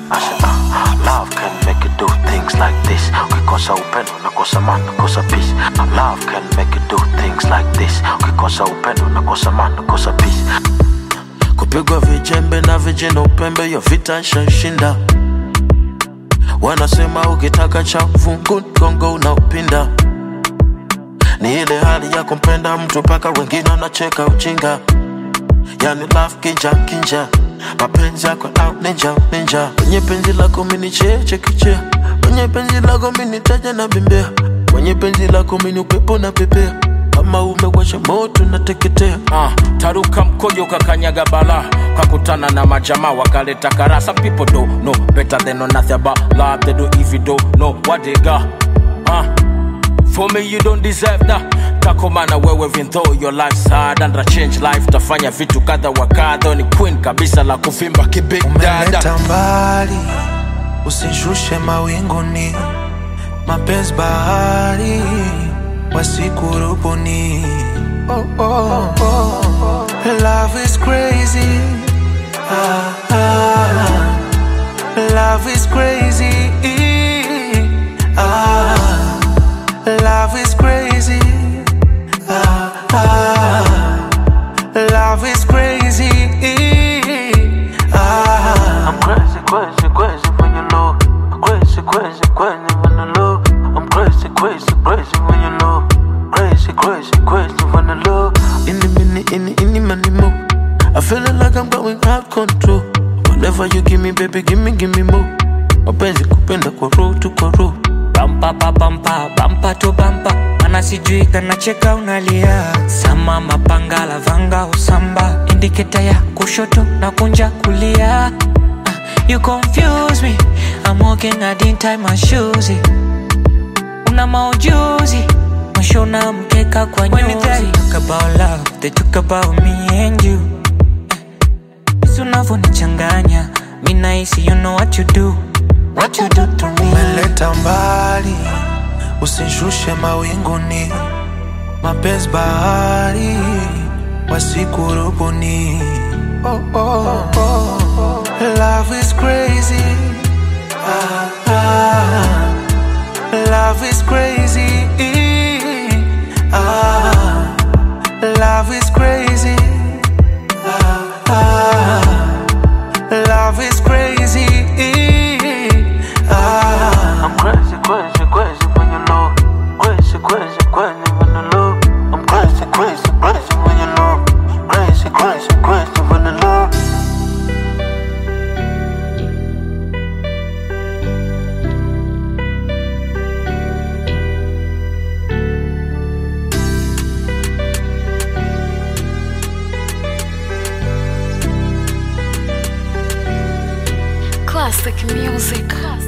I said, uh, love can make you do things like this. Ukikosa upendo nakosa maana, nakosa peace. Love can make you do things like this. Ukikosa upendo nakosa maana, nakosa peace. Kupigwa vijembe na vijana upembe, yo vita nshashinda. Wanasema ukitaka cha fungu gongo unaupinda. Ni ile hali ya kumpenda mtu mpaka wengine wanacheka ujinga. Yani love kinja kinja, mapenzi yako au ninja ninja. Kwenye penzi lako mini cheche kichea, kwenye penzi lako mini taja na bembea, kwenye penzi lako mini upepo na pepea. Kama umewasha moto nateketea. uh, taruka mkojo kakanyaga bala kakutana na majamaa wakaleta kara some people don't know better than know nothing about love they do if you don't know what they got uh, for me you don't deserve that takomana wewe even though your life's hard and a change life tafanya vitu kadha wa kadha ni queen kabisa la kuvimba kibig dada umeleta mbali, usishushe mawinguni, mapenzi bahari wasikurubuni. Oh, oh, oh. Love is crazy. Ah, ah. Love is crazy. Ah, love is crazy. Ah, ah. Love is crazy. Ah. I'm crazy, crazy, crazy when you low. Crazy, crazy, crazy when you low. I'm crazy, crazy, crazy when you low. Crazy, crazy, crazy when you low. In the minute, in the, in the money more. I feeling like I'm going out control. Whatever you give me, baby, give me, give me more. Mapenzi kupenda kwa roho tu kwa roho. bampa pa bampa bampa to bampa mana sijui kanacheka unalia sama mapanga lavanga usamba indiketa ya kushoto na kunja kulia Ah, you confuse me I'm walking I didn't tie my shoes una maujuzi mashona mkeka kwa nyuzi When they talk about love they talk about me and you Jinsi unavyonichanganya mi nahisi you know what you do what you do to me umeleta mbali, usishushe mawinguni, mapenzi bahari wasikurubuni. Oh, oh, oh. Love is crazy. Ah, ah. Love is crazy. Ah, love is crazy. Ah, ah. Love is crazy. Ah. I'm crazy, crazy, crazy when you low. Crazy, crazy, crazy when you low. I'm crazy, crazy, crazy when you low. Crazy, crazy, crazy when you low. Classic music.